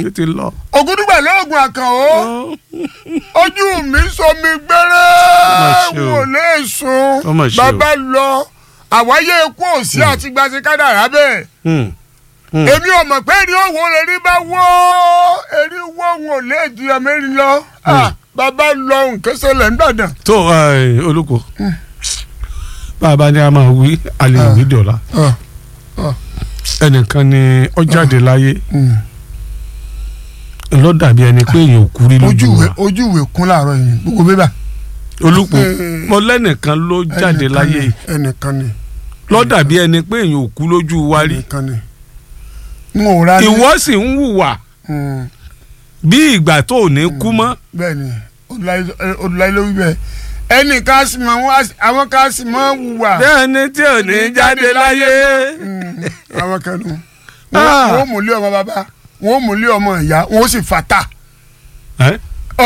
ó ti lọ. ògúndùgbà lóògùn àkànó ojú mi sọmi gbẹrẹ Mà ṣe o. wò lè sùn Ó mà ṣe o. bàbá lọ àwáyé ikú òsì àti gbàsí kádàrá bẹ́ẹ̀ Hmm. Hmm. èmi ò mọ̀ pé èrè òwò erí bá wọ́ erí wọ́ òun ò lè di ọmọ erin lọ Ah, bàbá lọ nǹkan ṣẹlẹ̀ ń dàdàn. tó ẹ, olùkọ́ bàbá ni a máa wí a lè wí dọ̀la ẹnìkan ni ó jáde láyé ló dàbí ẹni pé èèyàn ò kú rí lójú ojúwe wa ojúwe kún láàárọ̀ yìí gbogbo bébà. olùkọ́ Eh. mo lẹ́nìkan ló jáde Ẹnìkan láyé ni, ẹnìkan ni ló dàbí ẹni pé èèyàn ò kú lójú wa rí ẹnìkan ni. n ò ra ní. ìwọ sì ń hùwà Mm, bí ìgbà tó ò ní kú mọ́ bẹ́ẹ̀ ni olùdarí ló wí bẹ́ẹ̀ ẹnìkan sì máa wá àwọn kan sì máa wùwà. bẹ́ẹ̀ ni tí ò ní jáde láyé Mm, àwọn kan nù. Ah. wọ́n mú lé ọmọ bàbá wọ́n mú lé ọmọ ìyá wọ́n sì fata. Ẹ́?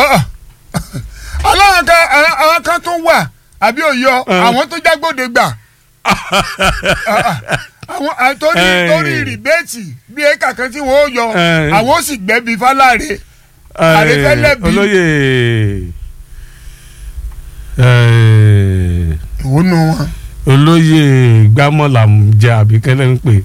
aláwọn kan àwọn- àwọn kan tó wà àbí òyọ Eh. àwọn tó jágbóde gbà àwọn àtòrí Eh. torí rìbẹ́ẹ̀tì bí éka kan tí wọ́n ó yọ Eh. àwọn ó sì gbẹ́bí fáláre Àrífẹ́lẹ́bí. olóyè eh, ìwọ nù wọn. olóyè gbámọ́là ń jẹ àbíkẹ́lẹ́ ń pè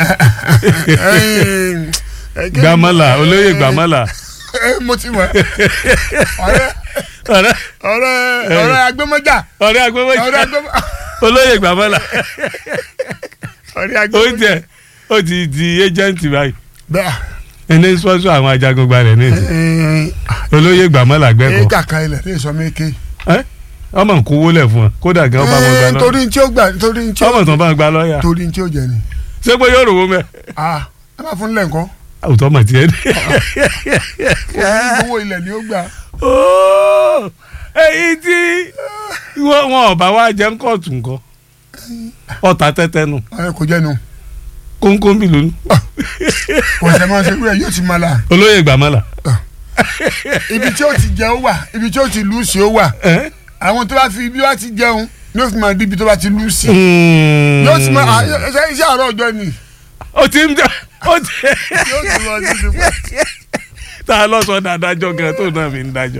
gbámọ́là olóyè gbámọ́là mo ti mọ̀ ọ̀rẹ́ ọ̀rẹ́ ọ̀rẹ́ ọ̀rẹ́ agbẹ́mọ́jà ọ̀rẹ́ agbẹ́wọ́jì ọ̀rẹ́ agbẹ́mọ́ olóyè gbámọ́là ọ̀rẹ́ ó agbẹ́mọ́jà. jẹ ó ti di ẹ́jẹ̀ǹtì báyìí bẹ́ẹ̀ ẹni sọ́sọ́ àwọn ajagun gbalẹ̀ ní ìsìn olóyè gbámọ́là gbẹ́kọ̀ọ́ éka kan ilẹ̀ lè sọ mí ké. Ẹ́? ọmọ ń kówó lẹ̀ fún ọ kódà gan ọba wọn gba lọ torí tí ó gbà torí tí ó ọmọ tó bá gba lọ́ọ̀yà torí tí ó jẹ ni. ṣé pé yóò rówó mẹ́ ah ẹ bá fún lẹ́ǹkọ́ àwùjọ mọ̀ tiẹ̀ ní. owó ilẹ̀ ni ó gbà. Óò, èyí tí wọn wọn ọba wa jẹ ń kóòtù nǹkan ọta tẹtẹ nù ẹ kò jẹ́nu kónkónbì lónìí kò sẹ́ máa ṣe wúrẹ́ yóò ti máa la olóyè gbàmọ́là ibi tí ó ti jẹ ó wà ibi tí ó ti lù sí ó wà ẹ́? àwọn tó bá fi ibi wá ti jẹun ni ó fi máa di ibi tó bá ti lù sí. Mm. yóò ti máa ah, ṣe iṣẹ́ àárọ̀ ọjọ́ ni ó ti ń jẹ ó ti yóò ti lọ sí ti pẹ́. tá a lọ sọ dáadájọ gan tó náà fi ń dájọ.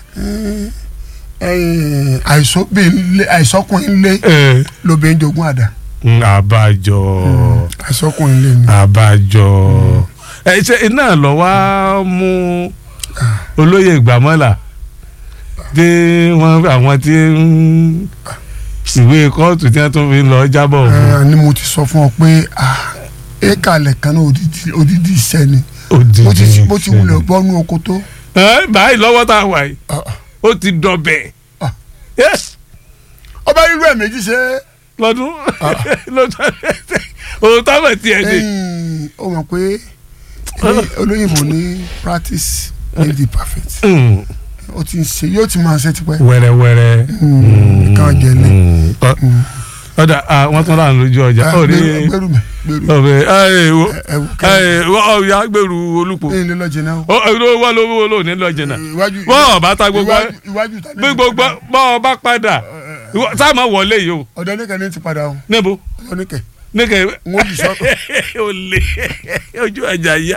Ẹ̀yìn, àìsóbìn- àìsọkùnrin lé Ẹ́. lóbìnrin jogún àdá àbájọ àìsọkùnrin lé ni. àbájọ ẹ ṣe iná lọ wá mú olóyè gbàmọ́là dé wọn àwọn tí ń ìwé kóòtù tí wọn tún fi ń lọ jábọ̀ fún Ẹ, ni mo ti sọ fún ọ pé ah, éka lẹ̀kan náà odidi odidi iṣẹ́ ni òdìdí bó ti bó ti wulẹ̀ bọ́nú oko tó. ẹ báyìí lọ́wọ́ tá a wà yìí ah, ah. ó ti dọ̀bẹ̀ Ah. yes ọba irú ẹ̀ méjì ṣe lọ́dún lọ́dún òun táwọn tiẹ̀ dé ẹ̀yìn, ó mọ̀ pé ní olóyìnbó ní practice make the perfect Mm, ó ti ń ṣe yóò ti máa ṣe tipẹ́. wẹ́rẹ́wẹ́rẹ́ Mm, kàn jẹ ní. Mm, ọ- ọ̀dà ah, wọ́n tún láàánú lójú ọjà ó rí gbẹrù mi gbẹrù ọ̀bẹ ẹ̀ wo ẹwù kẹ ẹ̀ ọ̀ya gbèrú olùpọ̀ ní ilé lọ́jẹ̀ náà. ó ló wà lówó ló ní lọ́jẹ̀ náà iwájú bọ́ ọba ta gbogbo iwájú iwájú ta bí gbogbo bọ́ ọba padà ìwọ- sáà máa wọlé yìí o ọ̀dọ́ níkẹ́ ní ti padà o níbo ọ̀dọ́ níkẹ́ níkẹ́ n ó bì sọ́tọ̀. ó lé ojú ọjà yá.